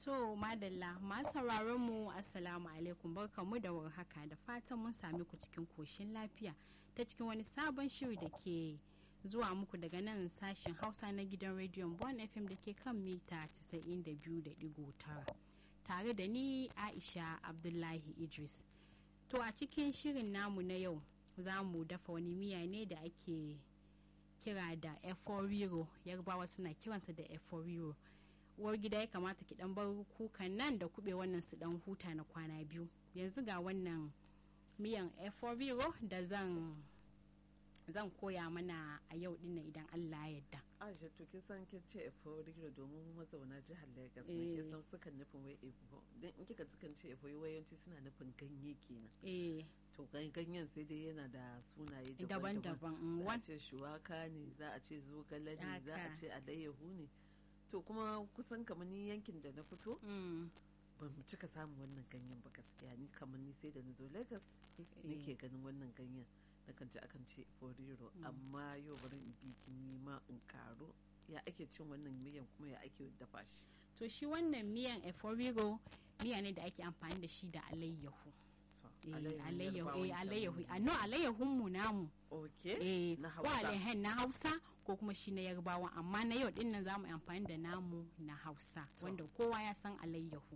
To madalla masu sauraron mu assalamu alaikum barkamu da warhaka da fatan mun sami ku cikin koshin lafiya ta cikin wani sabon shiri da ke zuwa muku daga nan sashen hausa na gidan rediyon bon fm da ke kan mita 92.9 tare da ni aisha abdullahi idris to a cikin shirin namu na yau za mu dafa wani miya ne da ake kira da eforiro yarbawa suna kiransa da eforiro uwar gida ya kamata ki dan bar kukan nan da kube wannan su dan huta na kwana biyu yanzu ga wannan miyan eforiro da zan zan koya mana a yau din idan Allah ya yarda. Aisha to kin san kin ce eforiro domin mazauna jihar Lagos ne kin san sukan nufin wai efo dan in kika sukan ce efo yawanci suna nufin ganye kenan. Eh to ganyen sai dai yana da sunaye daban-daban za a ce shuwaka ne za a ce zogale ne za a ce alayyahu ne to kuma kusan kamar ni yankin da na fito ban cika samun wannan ganyen ba gaskiya ni kamar ni sai da na zo lagos nake ganin wannan ganyen na kan ji akan ce foriro amma yau bari in bi ni ma in karo ya ake cin wannan miyan kuma ya ake dafa shi to shi wannan miyan eforiro miya ne da ake amfani da shi da alayyahu alayyahu alayyahu no alayyahun mu namu okay na hausa na hausa ko kuma shi na yarbawa amma na yau din nan zamu amfani da namu na hausa wanda kowa ya san alayyahu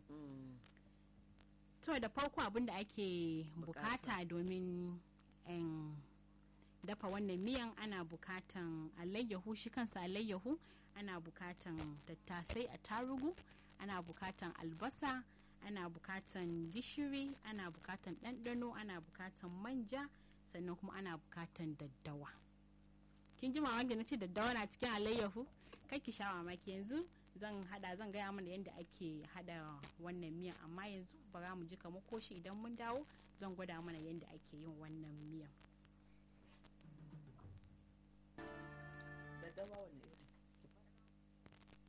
to da farko abin da ake bukata domin dafa wannan miyan ana bukatan alayyahu shi kansa alayyahu ana bukatan tattasai a tarugu ana bukatan albasa ana bukatan gishiri ana bukatan ɗanɗano ana bukatan manja sannan kuma ana bukatan daddawa kin ji mamaki na ce daddawa na cikin alayyahu kai ki sha mamaki yanzu zan hada zan gaya mana yadda ake hada wannan miya amma yanzu bara mu ji kamar koshi idan mun dawo zan gwada mana yadda ake yin wannan miyan daddawa wani